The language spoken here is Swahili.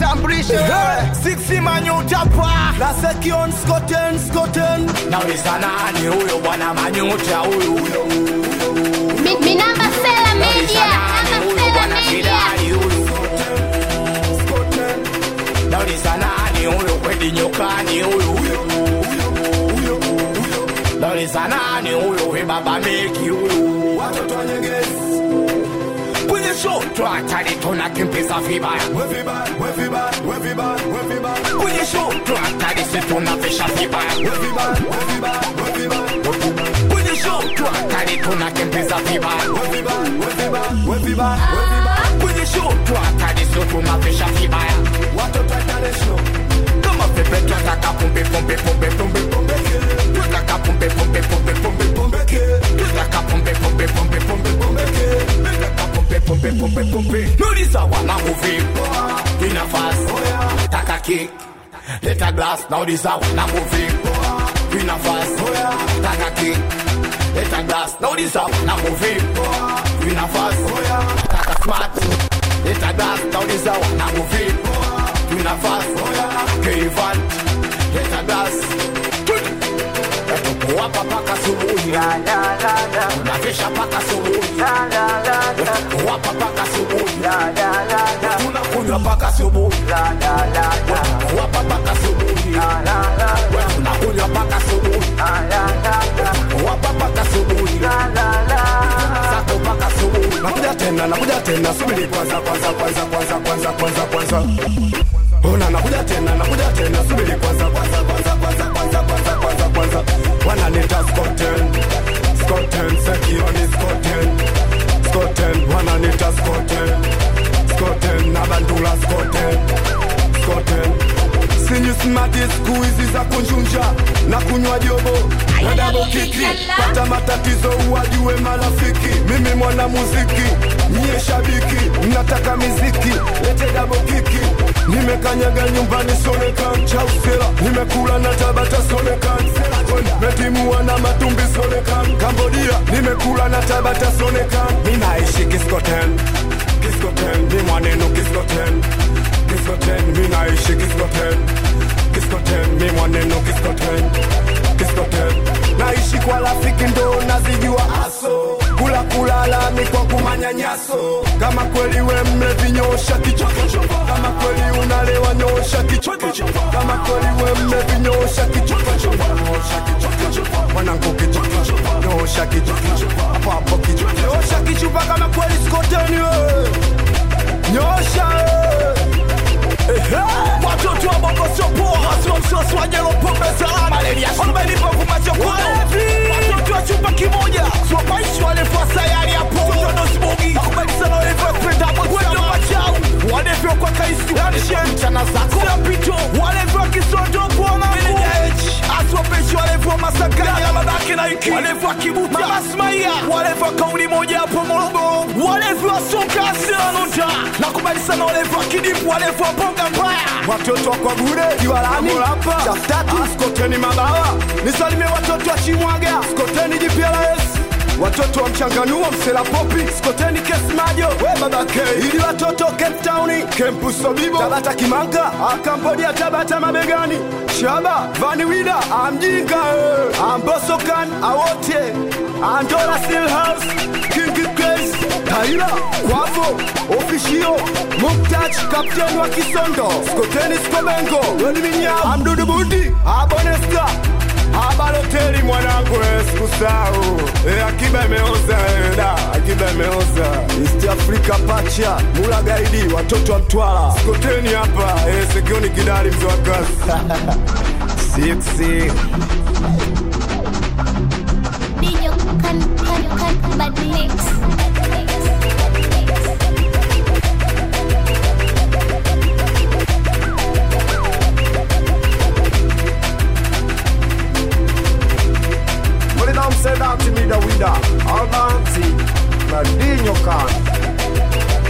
vitambulisho Six manyutapa la sekion skoten skoten nauliza nani huyo bwana manyuta huyu huyo Mi, mi namba Sela Media, namba huyu Sela bwana Media. kidali huyu nauliza nani huyo kwedi nyokani huyu huyo nauliza nani huyo we baba meki huyu watoto wa nyegezi kwenye show twatali tunakimbiza vibaya kwenye show twatali situnafisha vibaya kwenye show twatali tunakimbiza vibaya kwenye show twatali situnafisha vibaya watoto wa international kama pepe twataka pumbe pumbe pumbe pumbe pumbe twataka pumbe pumbe pumbe pumbe pumbe twataka pumbe pumbe pumbe pumbe pumbe twataka pumbe pumbe pumbe pumbe nuliza wanangu vipi inafasi taka kick leta glass nauliza wanangu vipi inafasi taka kick leta glass nauliza wanangu vipi inafasi taka smart leta glass nauliza wanangu vipi inafasi keivan leta glass wapa paka subuhi unafisha paka subuhi wapa paka subuhi tunakunywa paka subuhi wapa paka subuhi tunakunywa paka subuhi wapa paka subuhi sako paka subuhi nakuja tena nakuja tena subiri kwanza kwanza kwanza kwanza kwanza kwanza kwanza ona nakuja tena nakuja tena subiri kwanza kwanza kwanza kwanza kwanza kwanza kwanza kwanza wananita skoten skoten sekioni skoten skoten wananita skoten skoten nabandula skoten skoten sinyusimati siku hizi za kunjunja na kunywa jobo na dabo kiki pata matatizo uwajue marafiki mimi mwana muziki nyie shabiki mnataka miziki lete dabo kiki nimekanyaga nyumbani sonekan chausela nimekula na tabata sonekan metimua na matumbi sonekan kambodia nimekula na tabata sonekan minaishi kiskoten kiskoten mi mwanenu kiskoten kiskoten minaishi kiskoten kiskoten mi mwanenu kiskoten kiskoten naishi kwa rafiki ndo nazijua aso kula kulala ni kwa kumanyanyaso kama kweli we mlevi nyosha kichwa kama kweli unalewa nyosha kichwa kama kweli we mlevi nyosha kichwa nyosha kichwa mwanangu kichwa nyosha kichwa hapo hapo kichwa nyosha kichwa kama kweli skoteni we nyosha we watoto wa bongo sio poa hasio msosi wa jelo pombe salama wamenipa kumachokoa watoto wa chumba kimoja swapaishi walefua sayari hapo totodosbogi akubalisana walefua kwenda mwendo machau walevyo kwa kaisi wanishe mchana zako sapito walevyo kisondopo wanangu aswapeshi walevyo masakani ya babake na iki walevyo kibuta mamasmaia walevyo kauli moja hapo morogoro walevyo soka asilanota nakubali sana walevyo kidipu walevyo bonga mbaya watoto wa kwa bure kiwalani chaftatu skoteni mabawa nisalimie watoto wa chimwaga skoteni jpls watoto wa mchanganuo msela popi skoteni kesmajo we babake ili watoto cape town kempu sobibo tabata kimanga akambodia tabata mabegani shaba vaniwida amjinga eh. ambosokan awote andola stillhouse king grace taila kwavo ofishio muktach kapteni wa kisondo skoteni skobengo wediminyao amdudu budi abonesta abaloteli mwanangu eh, sikusahau eh, akiba imeoza eh, da akiba imeoza east africa pacha mula gaidi watoto wa mtwala skoteni hapa eh, sekioni kidali mzee wa kazi siksi Dinyo kan kan kan badilix. Put it on, say that to me, the winner. Albanzi, Nadinho Khan.